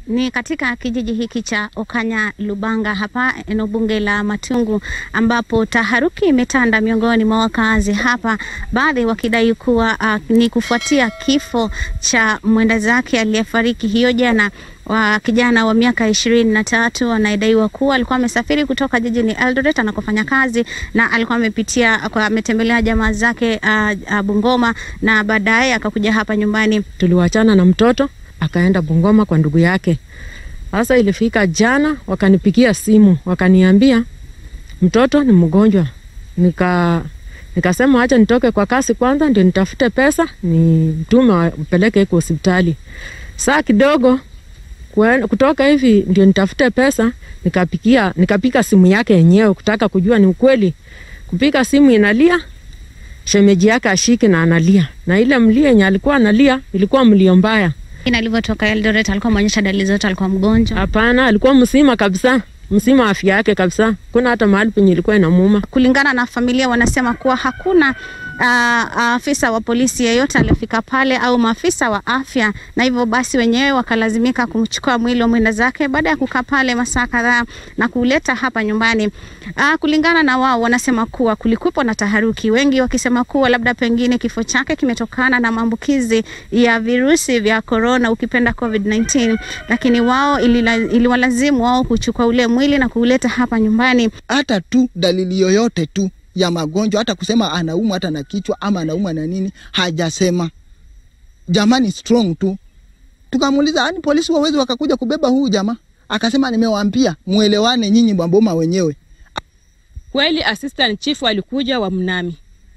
Ni katika kijiji hiki cha Okanya Lubanga hapa eneo bunge la Matungu ambapo taharuki imetanda miongoni mwa wakazi hapa, baadhi wakidai kuwa uh, ni kufuatia kifo cha mwenda zake aliyefariki hiyo jana wa kijana wa miaka ishirini na tatu anayedaiwa kuwa alikuwa amesafiri kutoka jijini Eldoret anakofanya kazi na alikuwa amepitia ametembelea jamaa zake uh, uh, Bungoma na baadaye akakuja hapa nyumbani. Tuliwachana na mtoto akaenda Bungoma kwa ndugu yake. Sasa ilifika jana, wakanipigia simu wakaniambia mtoto ni mgonjwa. Nika nikasema acha nitoke kwa kasi kwanza, ndio nitafute pesa nitume wapeleke kwa hospitali. Saa kidogo kwen, kutoka hivi ndio nitafute pesa, nikapikia nikapika simu yake yenyewe kutaka kujua ni ukweli. Kupika simu inalia, shemeji yake ashiki na analia, na ile mlio yenye alikuwa analia ilikuwa mlio mbaya. Na alivyotoka Eldoret alikuwa ameonyesha dalili zote, alikuwa mgonjwa. Hapana, alikuwa mzima kabisa, mzima afya yake kabisa, kuna hata mahali penye ilikuwa inamuuma. Kulingana na familia, wanasema kuwa hakuna afisa uh, wa polisi yeyote aliyefika pale au maafisa wa afya, na hivyo basi wenyewe wakalazimika kumchukua mwili wa mwenda zake baada ya kukaa pale masaa kadhaa na kuleta hapa nyumbani. Uh, kulingana na wao, wanasema kuwa kulikuwepo na taharuki, wengi wakisema kuwa labda pengine kifo chake kimetokana na maambukizi ya virusi vya corona, ukipenda COVID-19, lakini wao iliwalazimu wao kuchukua ule mwili na kuuleta hapa nyumbani. Hata tu dalili yoyote tu ya magonjwa hata kusema anaumwa hata na kichwa ama anaumwa na nini, hajasema. Jamani, strong tu. Tukamuuliza, yani polisi wawezi wakakuja kubeba huu jamaa? Akasema, nimewaambia muelewane nyinyi Bamboma wenyewe. Kweli assistant chief alikuja wa Mnami,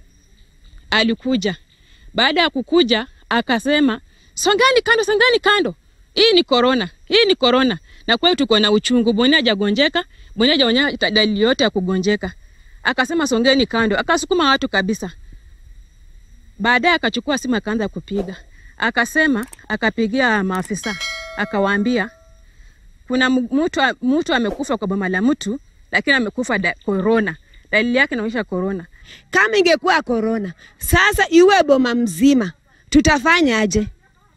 alikuja. Baada ya kukuja akasema, songani kando, songani kando, hii ni corona, hii ni corona. Na kweli tuko na uchungu, Boni hajagonjeka, Boni hajaonyesha dalili yote ya kugonjeka akasema songeni kando, akasukuma watu kabisa. Baadaye akachukua simu akaanza kupiga, akasema, akapigia maafisa akawaambia kuna mtu mtu amekufa kwa boma la mtu, lakini amekufa da, corona. Dalili yake inaonyesha corona. Kama ingekuwa corona, sasa iwe boma mzima, tutafanyaje?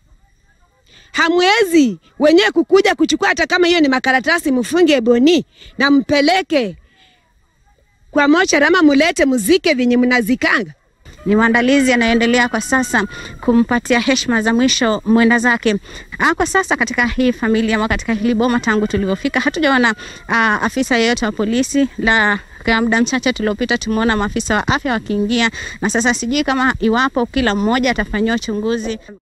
Hamwezi wenyewe kukuja kuchukua, hata kama hiyo ni makaratasi, mfunge Boni na mpeleke kwa mochari ama mulete muzike vyenye mnazikanga. Ni maandalizi yanayoendelea kwa sasa kumpatia heshima za mwisho mwenda zake. Ah, kwa sasa katika hii familia ama katika hili boma, tangu tulivyofika hatujaona ah, afisa yeyote wa polisi la kwa muda mchache tuliopita tumeona maafisa wa afya wakiingia, na sasa sijui kama iwapo kila mmoja atafanyiwa uchunguzi.